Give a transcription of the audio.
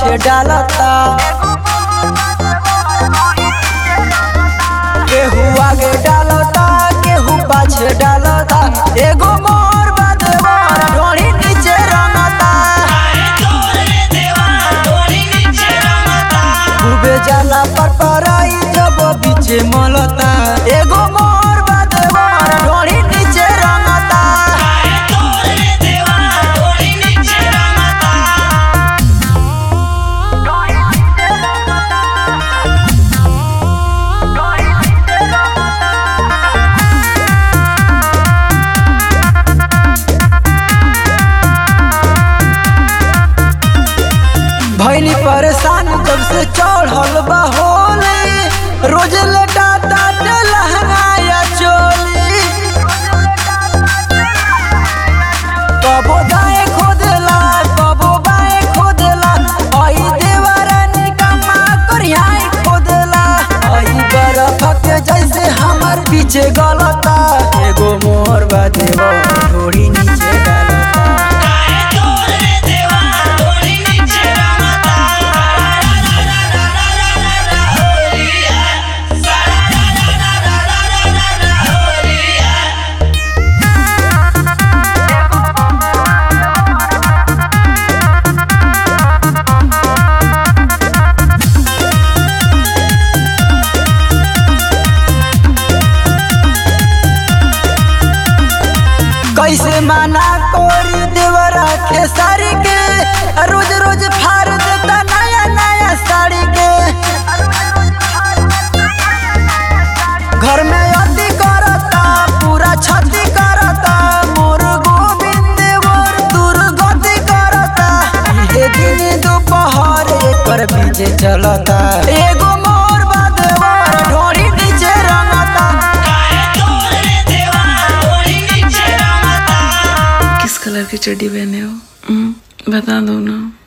पाछे डालता केहू आगे डालता केहू पाछे डालता एगो मोर बदवार ढोड़ी नीचे रंगता डूबे जाला पर पराई जब बीचे मलता एगो मोर बदवार ढोड़ी नीचे रंगता भैनी परेशान जब से चढ़ल बा होली रोज लेटा टाट लहंगाया चोली कबो दाएं खोदेला कबो बाएं खोदेला आई देवरानी कमा करियाई खोदेला आई बर्फ के जैसे हमर पीछे गलता एगो मोर बा देवा थोड़ी नीचे डालता कैसे माना कोरी देवरा खेसारी के रोज रोज फाड़ देता नया नया साड़ी के घर में अति करता पूरा छति करता मोर गोविंद मोर दुर्गति करता इहे दिन दोपहर एकर बीचे चलता एगो मोर बदवार ढोरी नीचे रंगता किस कलर की चड्डी पहने हो हम्म, बता दो ना